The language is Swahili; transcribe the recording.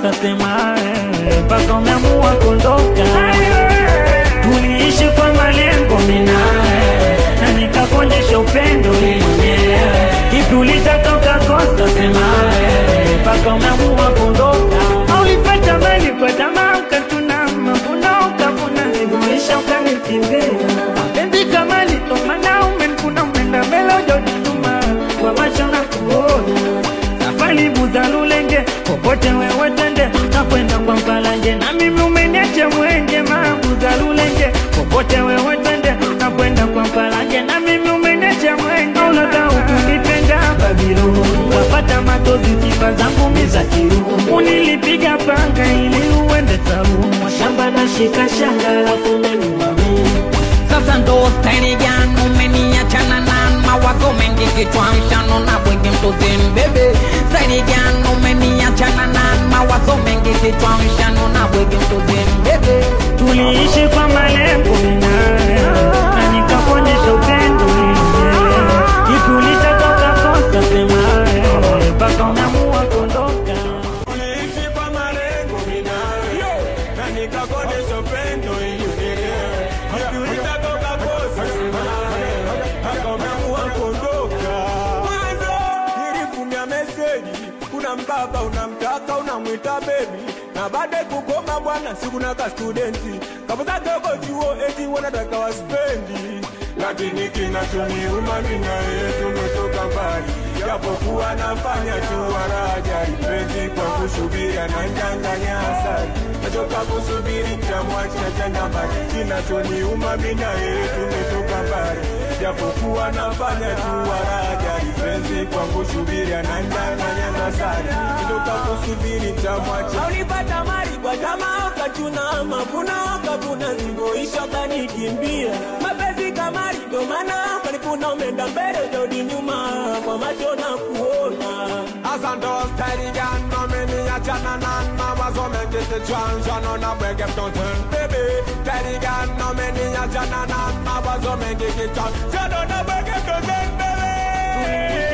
kosa sema eh, mpaka umeamua kuondoka. Tuliishi kwa malengo minae na nikakuonyesha upendo wewe mwenyewe. Kipi ulitaka kosa sema eh, mpaka umeamua kuondoka. Au ulipata mali kwa tamaa ukatuna mavuno ukavuna ziguisha ukanikimbia. Mapenzi kama litomana umenkuna umeenda mbele ujoni nyuma kwa macho na kuona safari buzalulenge popote wewe tende na kwenda kwa mpalanje na mimi umeniacha mwenge mabuzalulenge popote wewe tende na kwenda kwa mpalanje na mimi umeniacha mwenge unataka ukunipenda Babilo wapata matozi sifa zangu miza kiru unilipiga panga ili uende sarumu shamba na shika shanga alafu umeniumamia Sasa ndo staili gani umeniachana na mawazo mengi kichwa mshano na bwege mtozeni bebe staili gani umeniachana na mawazo mengi kichwa mshano na bwege mtozeni bebe tuliishi kwa malengo minae na nikakuonyesha upendo wenyewe. Kipi ulitaka kosa semae mpaka umeamua kuondoka. Tuliishi kwa malengo minayo na nikakuonyesha upendo ili unielewe. Kipi ulitaka ukakosa semaye, mpaka umeamua kuondoka. Mwanzo nilifunia meseji, kuna mbaba unamtaka unamwita bebi na baada kukoma bwana sikuna ka studenti kapoza dogo chuo eti wanataka waspendi lakini kinachoniuma mimi na yeye tumetoka mbali japokuwa nafanya tu waraja penzi kwa kusubiri ananyang'anya asali nachoka kusubiri chamwacha tena mbali kinachoniuma mimi na yeye tumetoka mbali japokuwa nafanya tu waraja penzi kwa kusubiri ananyang'anya asali nachoka kusubiri chamwacha ulipata mali kwa jamaa ukachuna mavuno ukavuna zivyoisha ukanikimbia mapenzi kamari ndo maana palipuna umeenda mbele jodi nyuma kwa macho na kuona Hasa ndo staili gani umeniachana na mawazo mengi kichwani shano na bwege mtotoni baby staili gani umeniachana na mawazo mengi kichwani shano na bwege mtotoni baby